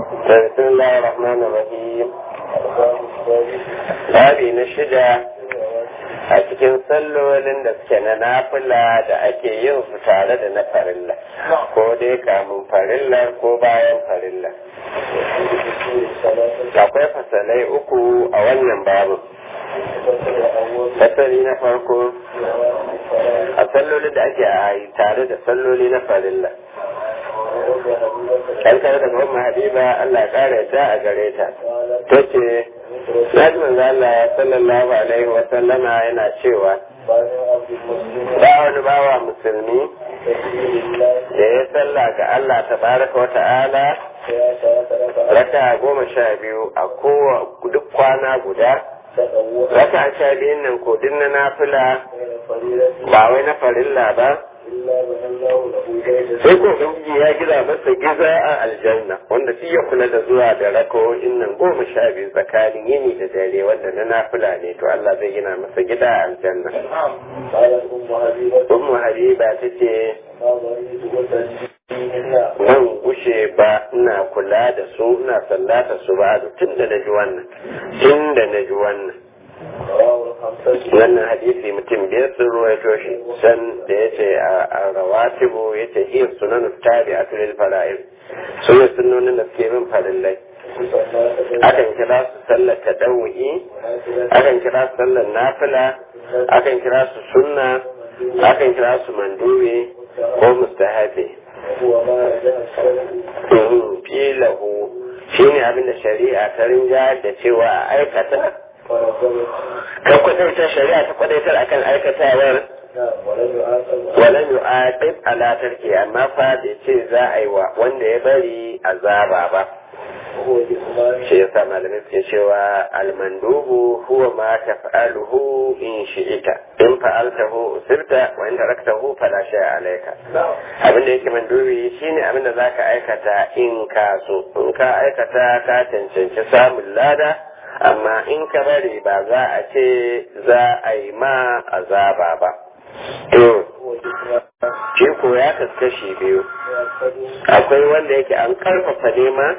بسم الله الرحمن الرحيم babi na shida a cikin sallolin da suke na nafila da ake yin su tare da na farilla ko dai kamun farilla ko bayan farilla akwai fasalai uku a wannan babu fasali na farko a sallolin da ake a tare da salloli na farilla an kare daga umma habiba Allah ya kare ta a gare ta ta ce Naji manzo Allah sallallahu alaihi wa sallama yana cewa ba wani bawa musulmi da ya salla ga Allah tabaraka wa ta'ala raka goma sha biyu a kowa duk kwana guda raka sha biyun nan ko din na nafila ba wai na farilla ba sai ko ubangiji ya gida masa giza a aljanna wanda shi ya kula da zuwa da rakawoyin nan goma sha biyu tsakanin yini da dare wanda na nafila ne to Allah zai gina masa gida a aljanna ummu habiba ta ce nan gushe ba ina kula da su ina sallata su ba tun da na ji wannan tun da na ji wannan wannan hadisi mutum biyar sun ruwaito shi san da ya ce a rawatibu ya ce iya sunan tabi a tulil fara'ir su ne sunonin da suke bin farillai akan kira su sallar tadawu'i akan kira su sallar nafila akan kira su sunna akan kira su mandubi ko mustahabi filahu shi ne abin da shari'a ta rinja da cewa a aikata ka kwadaitar shari'a ta kwadaitar akan aikatawar walan yu'aqib ala tarki amma fa bai ce za a yi wa wanda ya bari azaba ba shi yasa malamai suke cewa almandubu huwa ma taf'aluhu in shi'ita in fa'altahu usirta wa in taraktahu fala shay'a alayka abin da yake mandubi shine abin da zaka aikata in ka so in ka aikata ka cancanci samun lada amma in ka bari ba za a ce za a yi ma azaba ba to shi ko ya kaskashi biyu akwai wanda yake an karfafa nema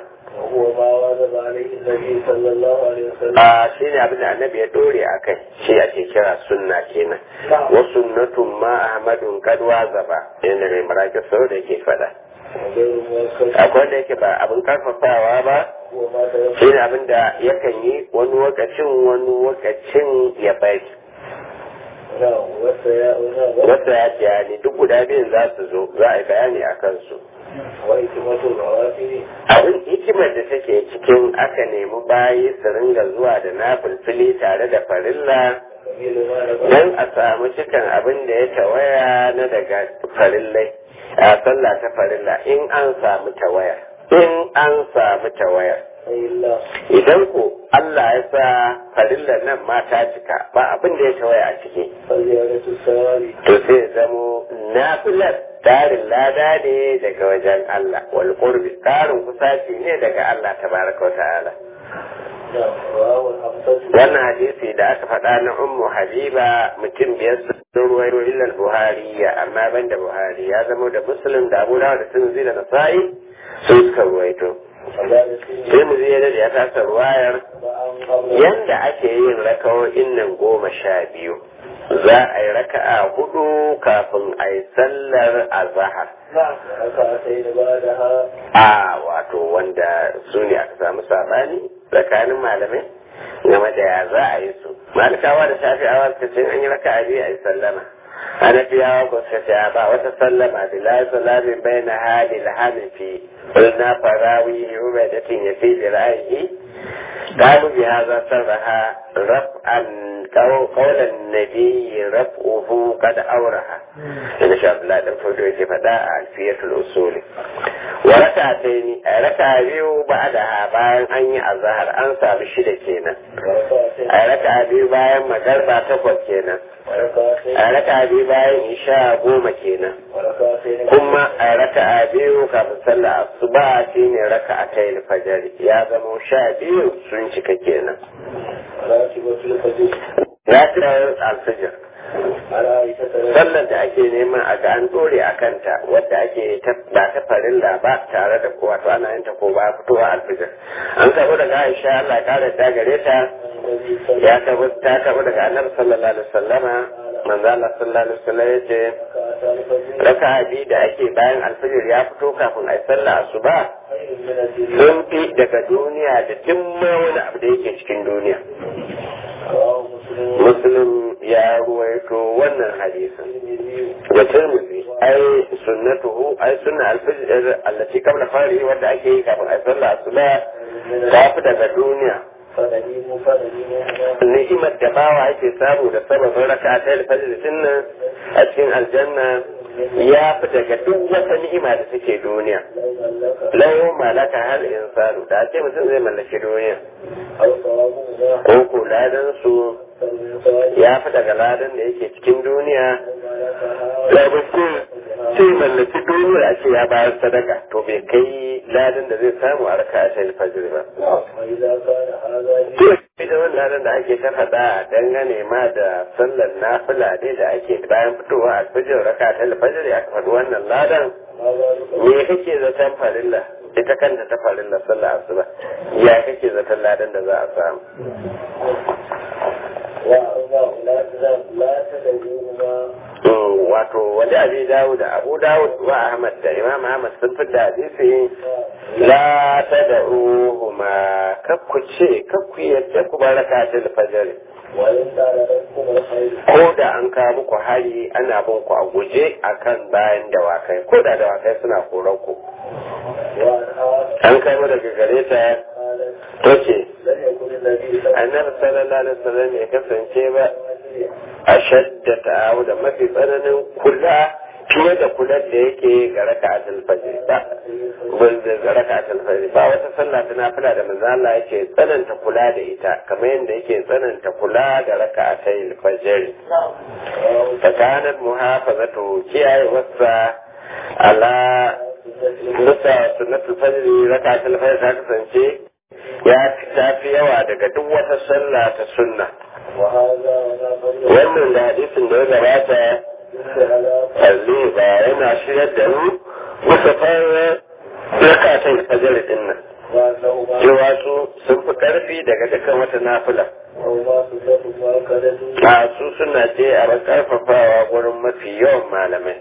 a shi ne abin da annabi ya dore a kai shi ake kira sunna kenan wa sunnatun ma ahmadun kadwa zaba inda mai marake sau da yake fada akwai da yake ba abin karfafawa ba shi ne abin da yakan yi wani wakacin wani wakacin ya bari wata ya ce ne duk guda biyun za su zo za a yi bayani a kansu abin hikimar da take cikin aka nemi bayi su ringa zuwa da na fulfili tare da farilla don a samu cikin abin da ya tawaya na daga farillai a sallah ta farilla in an samu tawaya in an samu tawaya idan ko Allah ya sa farillar nan ma ta cika ba abin da ya tawaya a ciki to sai zamo nafilar tarin lada ne daga wajen Allah wal qurbi tarin kusaci ne daga Allah tabaraka wa ta'ala wannan hadisi da aka faɗa na ummu habiba mutum biyar sun ruwayo illal buhari amma ban da buhari ya zama da muslim da abu da sun da nasa'i sun suka ruwaito sai mu zai da ya tasa ruwayar yanda ake yin rakawo'in nan goma sha biyu za a yi raka'a hudu kafin a yi sallar azahar a wato wanda su ne aka samu sabani tsakanin malamai game da ya za a yi su malikawa da shafi'awa suka ce an yi raka'a biyu a yi sallama hanafiyawa ko suka ce ba wata sallama bila salamin bai na hali hanifi قلنا فراوي عبادة يفي برأيه قالوا بهذا صرها رفعا قول النبي رفعه قد أورها إن شاء الله دم فدوي فداء ألفية الأصول وركعتين ركع بيو بعدها bayan an yi azhar an samu shida kenan a raka biyu bayan magarba takwas kenan a raka biyu bayan isha goma kenan kuma a raka biyu kafin sallah asuba shine raka a kai fajar ya zama sha biyu sun cika kenan Rafi'ar alfijir sallar da ake neman a ga an dore a kanta wadda ake ba ta farilla ba tare da kowa to ana yin ta ko ba fitowa alfijir an karbo daga aisha Allah ya kare ta gare ta ya karbo ta karbo daga annabi sallallahu alaihi wasallama manzo Allah sallallahu alaihi wasallam yace raka'a biyu da ake bayan alfijir ya fito kafin a yi sallah asuba sun fi daga duniya da duk wani abu da yake cikin duniya muslim ya ruwaito wannan hadisin da tirmidhi ai sunnatuhu ai sunna alfijir allati qabla fari wanda ake yi kafin a sallah asuba ta fi daga duniya ni'imar da bawa ake samu da sababin raka ta alfajir nan a cikin aljanna ya fi daga duk wata ni'ima da take duniya lau malaka hal insanu da ce mutum zai mallaki duniya ko ko ladan su ya fi daga ladan da yake cikin duniya da mutum sai mallaki duniya a ce ya bayar sadaka to bai kai ladan da zai samu a raka ta alfajir ba ita wannan ladan da ake ta faɗa dangane ma da sallar nafila ne da ake bayan fitowa a fajir raka ta alfajir ya faɗi wannan ladan me kake zaton farilla ita kanta ta farilla sallar asuba ya kake zaton ladan da za a samu wato wani abi dawud abu dawud wa ahmad da imam ahmad sun fi da hadisi la ta da uhuma kakku ce kakku yadda ku baraka ta da fajari ko da an kawo muku hari ana bin ku a guje akan bayan dawakai ko da dawakai suna koran ku an kama daga gare ta ta ce annabi sallallahu alaihi wasallam ya kasance ba a shadda ta'awu da mafi tsananin kula fiye da kular da yake ga raka a talfajir ba wanda ga raka a talfajir ba wata sallah ta nafila da manzo Allah yake tsananta kula da ita kamar yadda yake tsananta kula da raka a talfajir tsakanin muhafazatu kiyaye wasa ala bisa sunnatul fajr raka a talfajir ta kasance ya fi yawa daga duk wata sallah ta sunna wannan da hadisin da ya gabata kalli ba yana shirar da mu musa fara rakatan fajar din nan cewa su sun fi karfi daga dukkan wata nafila a su suna ce a karfafawa gurin mafi yawan malamai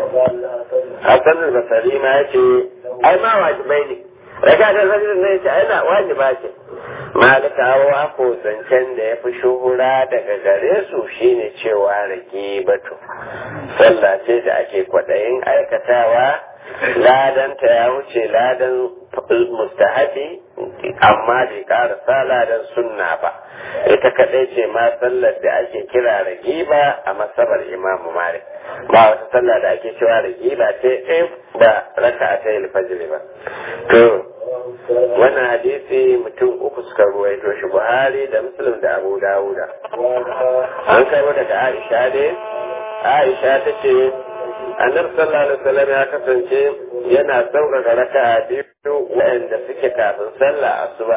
hassan al-basari ma ya ce ai ma wajibai ne rakatan fajar ne ya ce ai na wajiba ce malikawa ko zancen da ya fi shuhura daga gare su shine cewa rage batu sallah ce da ake kwaɗayin aikatawa ladanta ya wuce ladan mustahabi amma bai karasa ladan sunna ba ita kaɗai ce ma sallar da ake kira ragiba a masabar imamu malik ba wata sallah da ake cewa ragiba ce in ba raka ta yi alfajiri ba to wannan hadisi mutum uku suka ruwaito shi buhari da muslim da abu dawuda an kai daga aisha ne aisha ta ce annabi sallallahu alaihi wasallam ya kasance yana sauƙaƙa raka biyu waɗanda suke kafin sallah asuba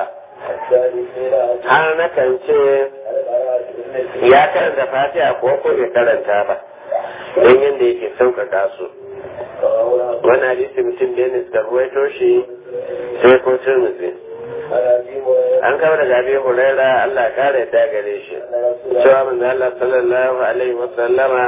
har na kan ce ya karanta fatiha ko ko bai karanta ba don yadda yake sauƙaƙa su wani hadisi mutum da ne suka ruwaito shi sai ko turmuzi an kama daga abin hulaira Allah kare yadda gare shi cewa manzo Allah sallallahu alaihi wa sallama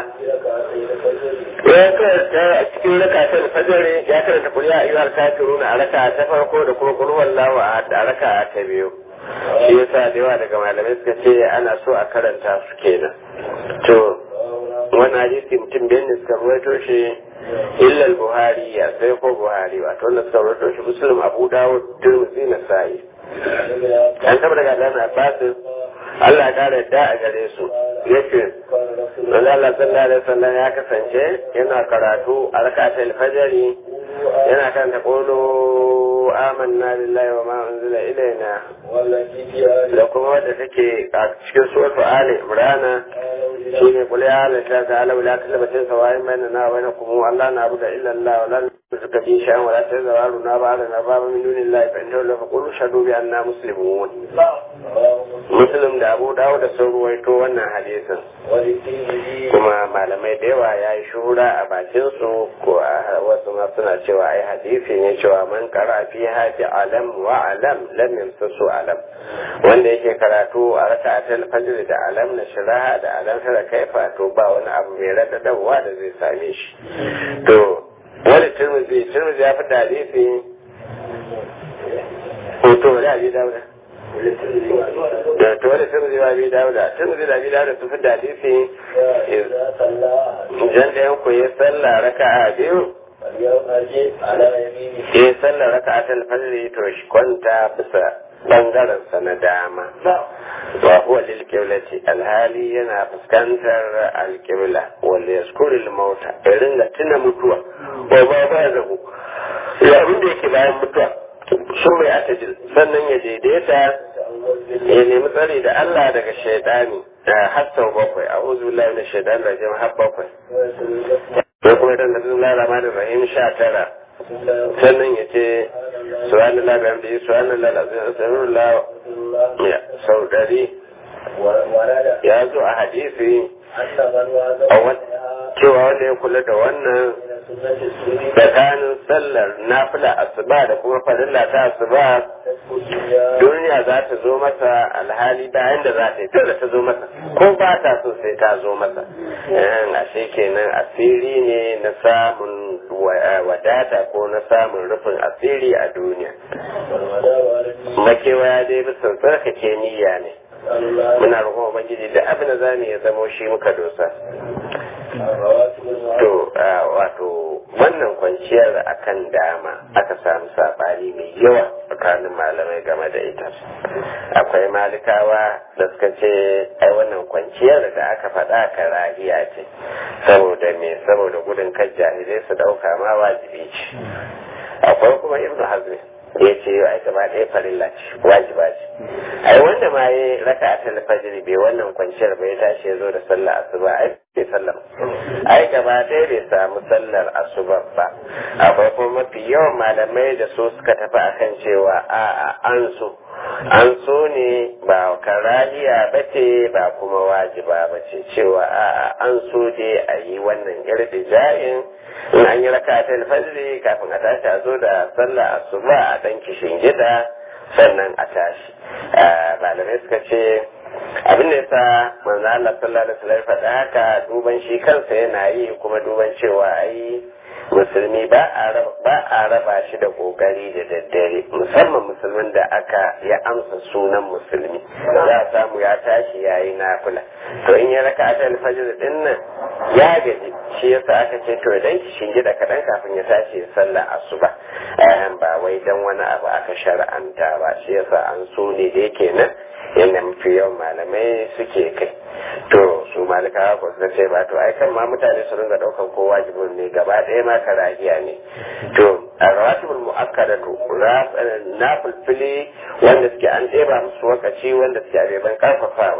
ya karanta a cikin rakatar fajr ya karanta kul ya ayyuhal kafirun a raka ta farko da kuma kul wallahu a raka ta biyu shi yasa da yawa daga malamai suka ce ana so a karanta su kenan to wannan hadisi mutum biyan ne suka ruwaito shi illa al-buhari ya sai ko buhari wato wannan suka ruwaito shi muslim abu dawud tirmidhi nasa'i an taba daga dan abbas Allah ya kare da a gare su yace manzo Allah sallallahu alaihi wasallam ya kasance yana karatu a rakatul fajr yana kan ta qulu amanna billahi wa ma unzila ilaina da kuma wadda take a cikin suratul ali imran shine qul ya la ilaha illa huwa la ilaha illa huwa sawaa'in bainana wa bainakum Allah na abuda illa Allah wa la suka bi shan wala ta zawaru na ba na ba min dunillahi fa inna la faqulu shadu bi anna muslimun muslim da abu dawo da sun ruwaito wannan hadisin kuma malamai da yawa ya yi shura a bakin su ko a wasu ma suna cewa ai hadisi ne cewa man kara fi haji alam wa alam lam yamsasu alam wanda yake karatu a raka'atul fajr da alam na shiraha da alam tara kaifa to ba wani abu mai radadawa da zai same shi to wani turmuzi turmuzi ya fi hadisi hoto da abi dauda da to wani turmuzi ba abi dauda turmuzi da abi dauda su fi hadisi jan da yanku ya sallah raka'a biyu ya sallah raka'a ta alfajiri to shi kwanta bisa bangaren sa na dama wa huwa lil qiblati alhali yana fuskantar alqibla wal yaskuril mauta ya ringa tuna mutuwa wa ba ba zahu ya abin da yake bayan mutuwa sun mai atajil sannan ya daidaita ya nemi tsari da Allah daga shaidani har sau bakwai a uzu billahi na shaidan rajim har bakwai ko kuma dan da Allah rahmanir rahim sha tara sannan ya ce subhanallah bi hamdihi subhanallah alazim astaghfirullah ya sau dari ya zo a hadisi cewa wanda ya kula da wannan tsakanin sallar nafila asuba da kuma farilla ta asuba duniya za ta zo masa alhali bayan da za ta yi da ta zo masa ko ba ta so sai ta zo masa ashe kenan asiri ne na samun wadata ko na samun rufin asiri a duniya makewaya dai bisa tsarkake niyya ne muna roƙon ubangiji da abin da za mu ya zamo shi muka dosa to wato wannan kwanciyar akan dama aka samu sabani mai yawa tsakanin malamai game da ita akwai malikawa da suka ce ai wannan kwanciyar da aka faɗa karahiya ce saboda me saboda gudun kan jahilai su ɗauka ma wajibi ce akwai kuma ibnu hazmi ya ce ai gaba ɗaya farilla ce wajiba ce ai wanda ma ya raka a talfajiri bai wannan kwanciyar bai tashi ya zo da sallah asuba ai bai sallah ai gaba ɗaya bai samu sallar asuba ba akwai kuma mafi yawan malamai da su suka tafi akan cewa a'a an so an so ne ba karahiya ba ce ba kuma wajiba ba ce cewa a'a an so dai a yi wannan irtija'in in an yi raka ta alfajiri kafin a tashi a zo da sallah asuba a dan kishin gida sannan a tashi malamai suka ce abin da yasa manzo Allah sallallahu alaihi wasallam faɗa haka duban shi kansa yana yi kuma duban cewa ai musulmi ba a raba shi da kokari da daddare musamman musulmin da aka ya amsa sunan musulmi za a samu ya tashi ya yi nafila to in ya raka ta alfajir din nan ya gaji shi yasa aka ce to idan ki shingi da kaɗan kafin ya tashi ya sallah asuba ba wai dan wani abu aka shar'anta ba shi yasa an so ne da yake nan yadda mafi yawan malamai suke kai to su malikawa ko suka ce ba to ai kan ma mutane su ringa daukan ko wajibin ne gaba ɗaya ma karahiya ne to a rawatibul mu'akkadatu na fulfili wanda suke an ɗeba musu wakaci wanda suke abeban karfafawa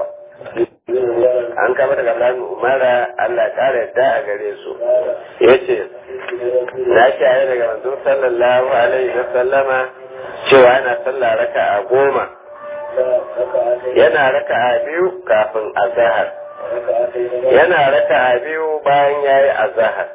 an kama daga Abdullahi Umara Allah ƙara yadda a gare su yace na shaye daga manzo sallallahu alaihi wa sallama cewa yana sallah raka'a goma yana raka'a biyu kafin azahar yana raka'a biyu bayan ya yi azahar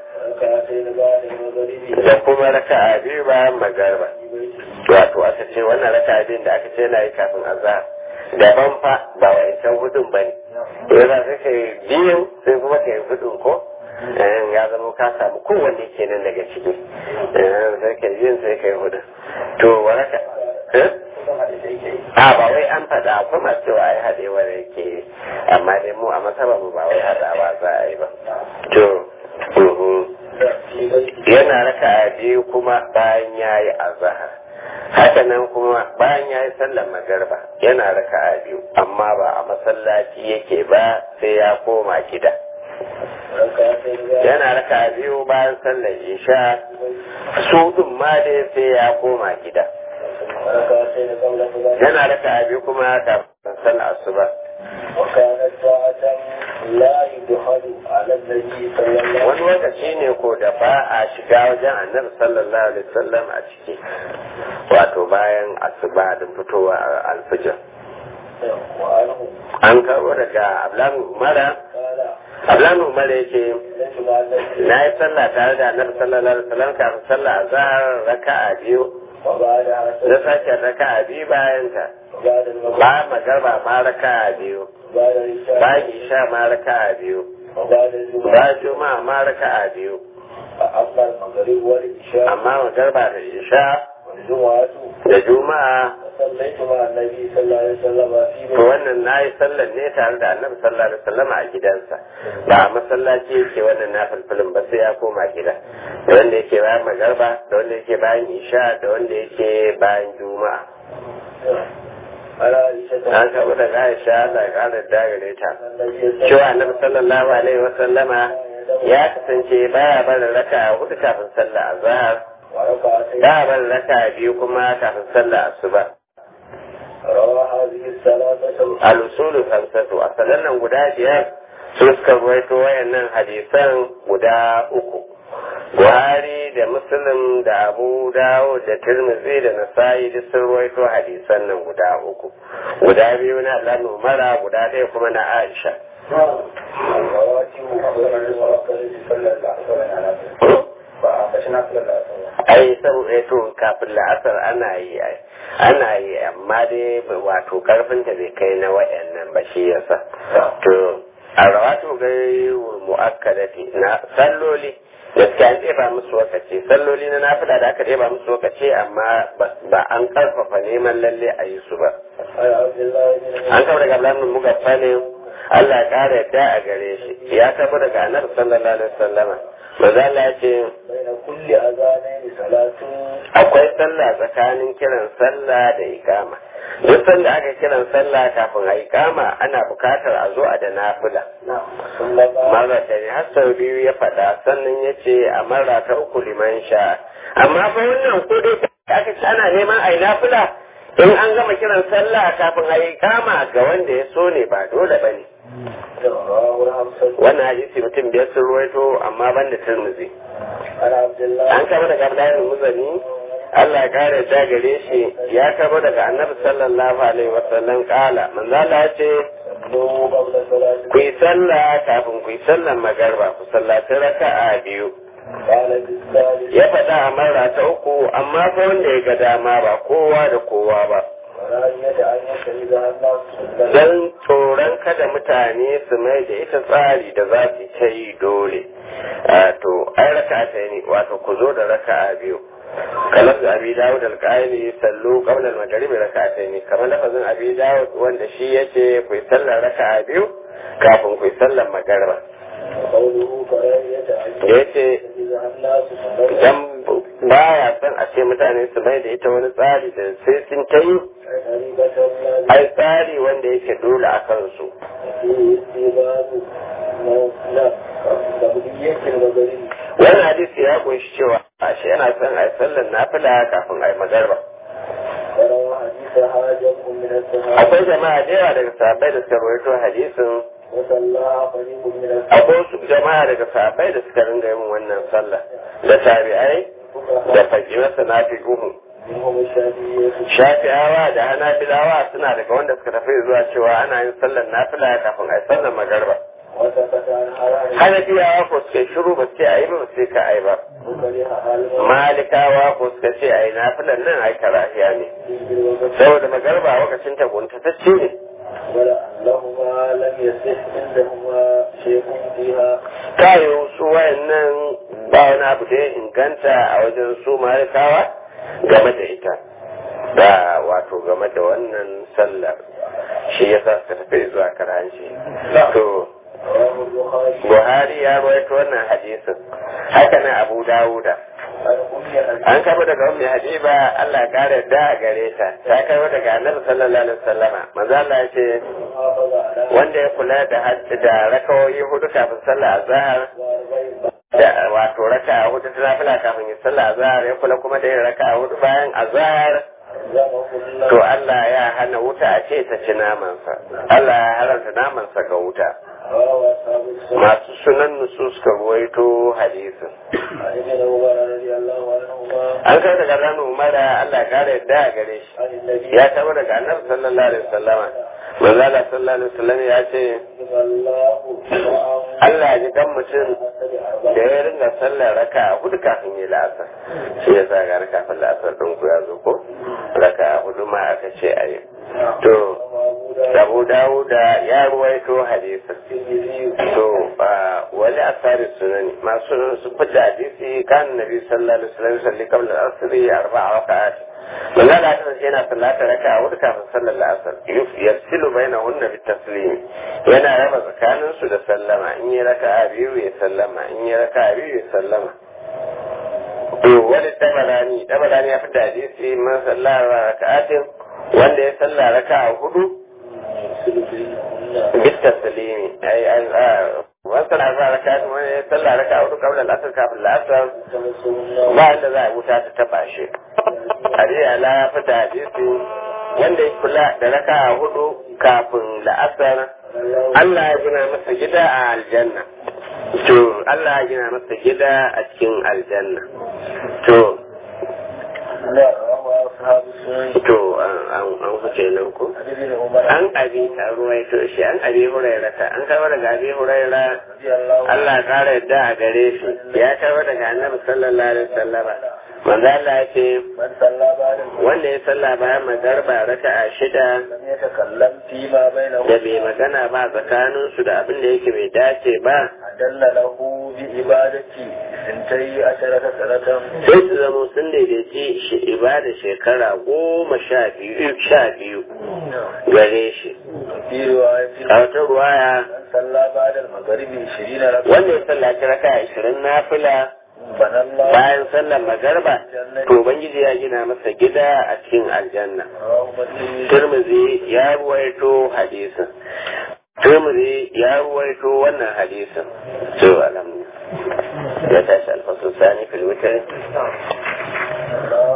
da kuma raka'a biyu bayan magarba wato aka ce wannan raka'a biyun da aka ce yana yi kafin azahar daban fa ba wancan hudun ba ne yana sai ka yi biyun sai kuma ka yi hudun ko ya zama ka samu kowanne kenan daga ciki sai ka yi biyun sai ka yi hudun to waraka a ba wai an faɗa akwai masu cewa ai haɗewar yake amma dai mu a masaba mu ba wai haɗawa za a yi ba to yana raka a biyu kuma bayan ya yi azahar haka nan kuma bayan ya yi sallar magarba yana raka a biyu amma ba a masallaci yake ba sai ya koma gida yana raka a biyu bayan sallar isha su ɗin ma dai sai ya koma gida yana raka abi kuma kafin sallar asuba وكانت ساعة لا يدخل على النبي صلى الله عليه wani lokaci ne ko da ba a shiga wajen annabi sallallahu alaihi wasallam a ciki wato bayan asuba da fitowa alfijir وسلم وعنه an karbo daga ablan umara قال ablan umara yake ليس مع النبي na yi sallah tare da annabi sallallahu alaihi wasallam kafin sallah azhar raka'a biyu وبعدها na سلم sake raka'a biyu bayan ta وبعد المغرب ba magarba ma raka'a biyu وبعد العشاء ba isha ma raka'a biyu وبعد الجمعة ba juma'a ma raka'a biyu فأما المغرب والعشاء amma magarba da isha والجمعة da juma'a فصليت مع النبي صلى الله عليه وسلم في to wannan na yi sallar ne tare da annabi sallallahu alaihi wasallam a gidansa ba a masallaci yake wannan na filfilin ba sai ya koma gida da wanda yake bayan magarba da wanda yake bayan isha da wanda yake bayan juma'a على عائشة an karɓi daga aisha Allah ya ƙara dagare ta النبي cewa annabi sallallahu alaihi wasallama ya kasance baya barin raka hudu kafin sallah azhar وركعتين baya barin raka biyu kuma kafin sallah asuba روى هذه الثلاثة al-usulu khamsatu asalan nan guda biyar su suka ruwaito wayannan hadisan guda uku Buhari da Muslim da Abu Dawud da Tirmidhi da Nasa'i duk sun ruwaito hadisan nan guda uku guda biyu na Allah Umara guda ɗaya kuma na Aisha الرواتب وغير المؤكد صلى الله عليه وسلم فأخشنا صلى الله عليه وسلم ai saboda to kafin la'asar ana yi ai ana yi amma dai wato karfin ta bai kai na wayannan ba shi yasa to a rawatu gai mu'akkadati na salloli gaskiya an ɗeba musu lokaci salloli na nafila da aka ɗeba musu lokaci amma ba an karfafa neman lalle a yi su ba عن عبد الله بن an kama daga Abdullahi bin Mugaffalin Allah ya ƙara yadda a gare shi ya kama daga Annabi sallallahu alaihi wasallama manzo Allah ya ce بين كل أذانين صلاة akwai sallah tsakanin kiran sallah da ikama duk sanda aka kiran sallah kafin a ikama ana bukatar a zo a da nafila نعم ثم قال mara ta ne har sau biyu ya faɗa sannan ya ce a mara ta uku liman sha amma fa wannan ko dai aka ce ana neman a yi nafila in an gama kiran sallah kafin a yi ikama ga wanda ya so ne ba dole ba ne رواه الخمسة wannan hadisi mutum biyar sun ruwaito amma ban da turmuzi عن عبد الله an kama daga Abdullahi Muzani Allah ya kare ta gare shi ya kama daga Annabi sallallahu alaihi wasallam kala manzo Allah ya ce صلوا قبل صلاة ku yi sallah kafin ku yi sallar magarba ku sallaci raka'a biyu قال بالثالث ya faɗa a mara ta uku amma fa wanda ya ga dama ba kowa da kowa ba ورأيت أن يشهدها الناس سنة dan tsoron kada mutane su mai da ita tsari da za su ta yi dole a to ai raka'a ta ne wato ku zo da raka'a biyu kamar da abi dawud al-qaili sallu qabla al-maghrib raka'atayn kamar lafazin abi dawud wanda shi yace ku yi sallar raka'a biyu kafin ku yi sallar magariba وقوله كراهية أن da yace يشهدها الناس سنة dan baya son a ce mutane su mai da ita wani tsari da sai sun ta yi غريبة لا ai tsari wanda yake dole a kansu فيه استيباب لا قبلية الغريب wannan hadisi ya kunshi cewa ashe yana son a yi sallar nafila kafin a yi magariba وروى حديثها جمع من الصحابة akwai jama'a da yawa daga sahabbai da suka rawaito hadisin وصلاها قريب من الصحابة akwai wasu jama'a daga sahabbai da suka ringa yin wannan sallah da tabi'ai da fajiyarsa na fi uhu منهم الشافعية shafi'awa da hanafilawa suna daga wanda suka tafi zuwa cewa ana yin sallar nafila kafin a yi sallar magarba وسكت عن حرام hanafiyawa ko suka yi shiru ba su ce a yi ba ba su ce ka a yi ba وكرهها المرء malikawa ko suka ce a yi nafilan nan a yi karahiya ne بالوقت saboda magarba lokacin ta guntatacce ne ولأنهما لم يصح عندهما شيء فيها kayo su wayannan ba wani abu da ya inganta a wajen su malikawa game da ita da wato game da wannan sallar shi ya sa suka tafi zuwa karanci to رواه البخاري buhari ya rawaito wannan hadisin haka nan abu dawuda عن أم حبيب an kama daga ummi habiba Allah ya kare da a gare ta ta kama daga annabi sallallahu alaihi wasallama manzo Allah ya ce حافظ على wanda ya kula da hajji da rakawoyi hudu kafin sallah azhar وأربعين da wato raka hudu ta nafila kafin ya sallah azhar ya kula kuma da yin raka hudu bayan azhar to Allah ya hana wuta a ce ta ci namansa Allah ya haramta namansa ga wuta masu sunan nusu suka ruwaito hadisin an kai daga ranar umara Allah ya kare yadda a gare shi ya taba daga annabi sallallahu alaihi wasallama manzo Allah sallallahu alaihi wasallam ya ce Allah ya ji dan mutum da ya ringa sallar raka a hudu kafin yi la'asar shi ya sa ga kafin la'asar ɗin ku ya zo ko raka a hudu ma aka ce a yi to Abu Dawuda ya ruwaito hadisin to wani asari sunani masu sunan su fita hadisi kan nabi sallallahu alaihi wasallam salli qabla al-asr arba'a raka'at manzo Allah ta yana sallata raka'a hudu kafin sallar al-asr yafsilu bainahunna bitaslim yana raba tsakanin su da sallama in yi raka'a biyu ya sallama in yi raka'a biyu ya sallama to wani tabarani tabarani ya fita hadisi man sallara raka'atin wanda ya salla raka'a hudu بالتسليم أي وصل على ركعات صلى ركعة قبل العصر قبل العصر ما إلا ذا wuta ta taba shi hari ala fita hadisi wanda ya kula da raka hudu kafin la'asar Allah ya gina masa gida a aljanna to Allah ya gina masa gida a cikin aljanna to to an huce nan ko an abi a ruwaito shi an abi hurairata an kawo daga abi huraira Allah kara yadda a gare shi ya kawo daga annabi sallallahu alaihi wasallam manzo Allah ya ce wanda ya salla bayan magarba raka'a shida da bai magana ba tsakanin su da abin da yake bai dace ba dalla lahu bi ibadati sintai asharata sanatan sai su zama sun daidaici shi ibada shekara goma sha biyu sha biyu gare shi fi riwayati a wata ruwaya salla ba'da al-maghribi 20 raka'a wanda ya sallaci raka ashirin na fila banallahu bayan sallar magarba to ubangiji ya gina masa gida a cikin aljanna turmuzi ya ruwaito hadisin turmuzi ya ruwaito wannan hadisin to alhamdulillah ya tashi alfasun sani fil witr